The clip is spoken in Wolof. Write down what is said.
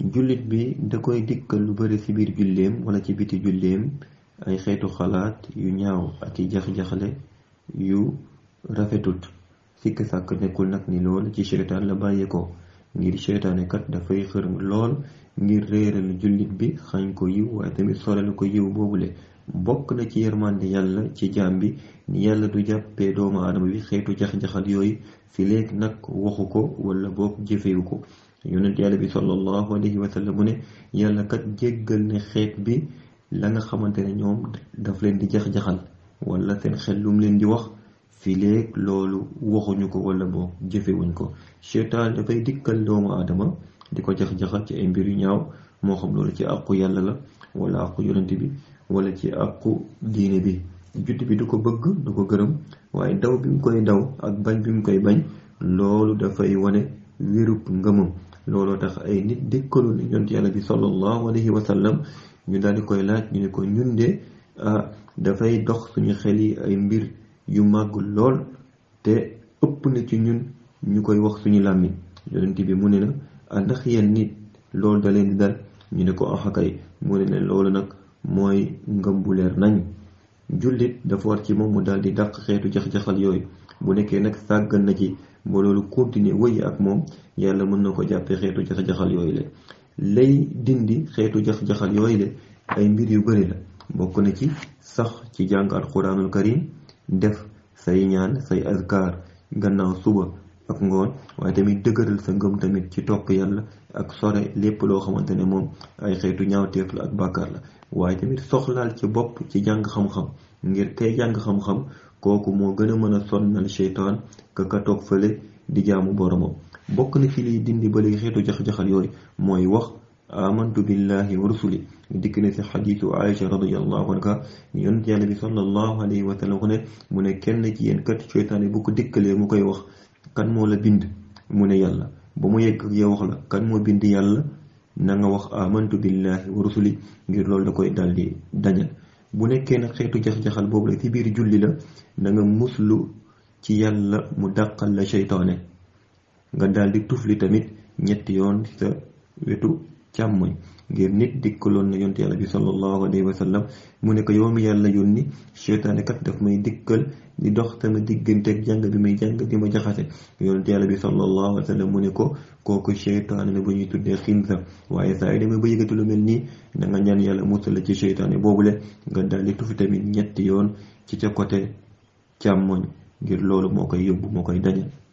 jullit bi da koy dikkal lu bari ci biir julleem wala ci biti julleem ay xeetu xalaat yu ñaaw ak i jax-jaxale yu rafetut sikk sàkk nekkul nag ni lool ci seytaan la bàyyee ko ngir seytaane kat dafay xër lool ngir réeral jullit bi xañ ko yiw waaye tamit sorel ko yiw boobule bokk na ci yërmande yàlla ci jaam bi ni yàlla du jàppee doomu aadama bi xeetu jax-jaxal yooyu fi léegi nag waxu ko wala boog jëfewu ko yonent yàlla bi sallallahu alayhi wa sallam mu ne yàlla kat jéggal ne xeet bi la nga xamante ne ñoom daf leen di jax-jaxal wala seen xel lum leen di wax fi léeg loolu waxuñu ko wala boog jëfewuñ ko seytaan dafay dikkal doomu aadama di ko jax-jaxal ci ay mbir yu ñaaw moo xam loolu ci àqu yàlla la wala àqu yonent bi wala ci àqu diine bi judd bi du ko bëgg du ko gërëm waaye daw bi mu koy daw ak bañ bi mu koy bañ loolu dafay wane wérub ngëmam looloo tax ay nit dikkalu ne yonent yàlla bi sallallahu alayhi wa sallam ñu daal di koy laaj ñu ne ko ñun de ah dafay dox suñu xel yi ay mbir yu màgg lool te ëpp na ci ñun ñu koy wax suñu làmmiñ yonent bi mu ne na ah ndax yéen nit loolu da leen di dal ñu ne ko axakay mu ne leen loolu nag mooy ngëm bu leer nañ jullit dafa war ci moom mu daal di dàq xeetu jax-jaxal yooyu bu nekkee nag sàggan na ci ba loolu continuer wëy ak moom yàlla mën na ko jàppee xeetu jax-jaxal yooyu la lay dindi xeetu jax-jaxal yooyu la ay mbir yu bëri la bokk na ci sax ci jàng alquranul karim def say ñaan say azkar gannaaw suba ak ngoon waaye tamit dëgëral sa ngëm tamit ci topp yàlla ak sore lépp loo xamante ne moom ay xeetu ñaawteef la ak bàkkaar la waaye tamit soxlaal ci bopp ci jàng xam-xam ngir kay jàng xam-xam kooku moo gën a mën a sonnal seytaan ka ka toog fële di jaamu boromam bokk na ci liy dindi ba léegi xeetu jax-jaxal yooyu mooy wax amantu billahi wa rusuli dikk na si xadiisu Aïcha radiyallahu anha yonent yàlla bi sallallahu alayhi wa sallam ne mu ne kenn ci yéen kat seytaane bu ko dikkalee mu koy wax kan moo la bind mu ne yàlla ba mu yegg ak yow wax la kan moo bind yàlla na nga wax amantu billahi wa rusuli ngir loolu da koy daldi dañal bu nekkee nag xeetu jax-jaxal boobu la ci biir julli la na nga muslu ci yàlla mu dàqal la seytaane nga daldi tufli tamit ñetti yoon sa wetu càmmoñ ngir nit dikkaloon na yonent yàlla bi sallallahu alayhi wa sallam mu ne ko yow mi yàlla yónni seytaane kat daf may dikkal di dox sama digganteeg jàng bi may jàng di ma jaxase yonent yàlla bi sallallahu alayhi wa sallam mu ne ko kooku seytaane la bu ñuy tuddee xinsa waaye saa yi demee ba yëgati lu mel nii na nga ñaan yàlla musal la ci seytaane boobule nga daldi tufi tamit ñetti yoon ci ca côté càmmoñ ngir loolu moo koy yóbbu moo koy dañal